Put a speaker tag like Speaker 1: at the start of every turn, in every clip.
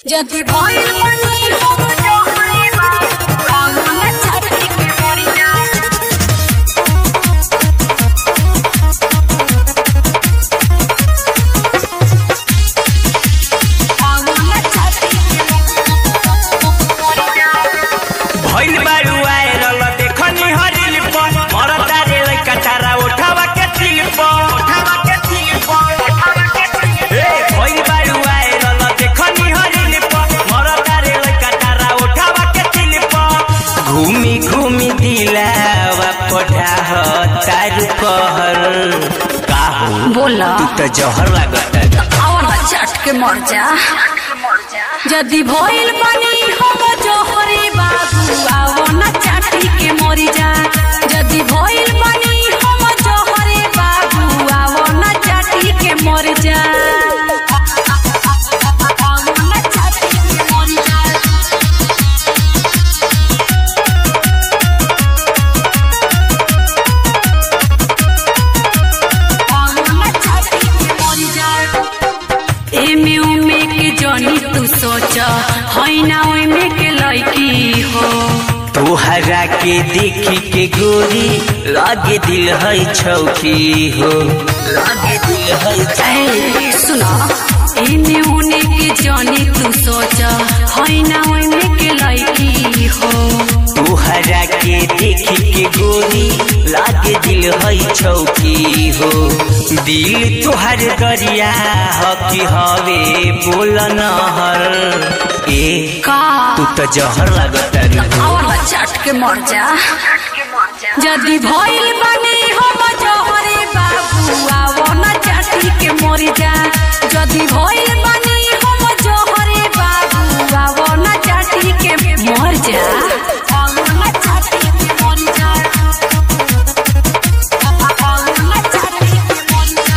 Speaker 1: যদি ভয় পানি হব জহরে বাংলা চারদিকে পড়ে যায় বাংলা চারদিকে পড়ে যায়
Speaker 2: भइल बारू आएरल देखनी हरिल पर मरता रे लइका तारा उठावा के तिल पर उठावा के तिल पर उठावा के तिल ए भइल बारू आएरल देखनी हरिल पर मरता रे लइका तारा उठावा के तिल पर घूमी घूमी दिलावा पढ़ा तारू कहर काहू
Speaker 1: बोला
Speaker 2: तू तो जहर लागत
Speaker 1: আওয়ালা চাটকে মর যা যদি ভইল পানি হব জহরে বাবু আওয়ালা চাটিকে মরি যা যদি ভইল পানি হব জহরে বাবু আওয়ালা চাটিকে মরি যা আওয়ালা চাটিকে মরি যা एमे उमे के जनी तू सोच है ना ओमे के लड़की हो
Speaker 2: तोहरा के देखी के गोरी लागे दिल है छौकी हो लागे दिल है
Speaker 1: ए, सुनो एमे उने के जनी तू सोच है ना ओमे के लड़की हो
Speaker 2: तोहरा के देखी के गोरी लागे दिल है छौकी हो दिल तोहर दरिया ह कि हवे बोल नहर ए
Speaker 1: का
Speaker 2: तू तो जहर लागत
Speaker 1: आवाला चाट के मर जा যদি ভইল বানি হব জহরে বাবু আওনা চাটি के মরি যা যদি ভইল বানি হব জহরে বাবু আওনা চাটি के মর যা আওনা চাটি के মরি যা আওনা চাটি के মরি যা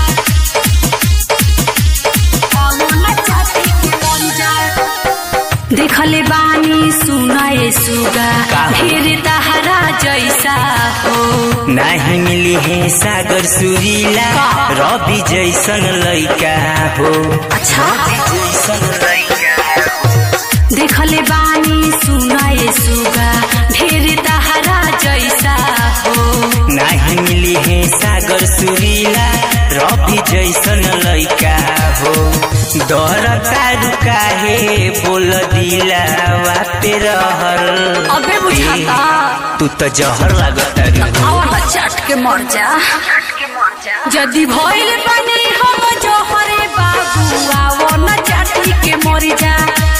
Speaker 1: আওনা চাটি के মরি যা देखले बानी सुनाए सुगा
Speaker 2: का?
Speaker 1: फिर तहरा जैसा हो
Speaker 2: नाही मिली है सागर सुरीला
Speaker 1: का?
Speaker 2: रवि जैसन लइका हो
Speaker 1: अच्छा
Speaker 2: जैसन लइका
Speaker 1: देखले बानी सुनाए सुगा फिर तहरा जैसा हो
Speaker 2: नाही मिली है सागर सुरीला रवि जैसन लइका हो दर तारू काहे बोल दिला पे रहल
Speaker 1: अबे बुझाता
Speaker 2: तू तो जहर लागत
Speaker 1: आवाला चाट के मर जा যদি ভইল বানি হব জহরে বাবু আওনা চাটি के মরি যা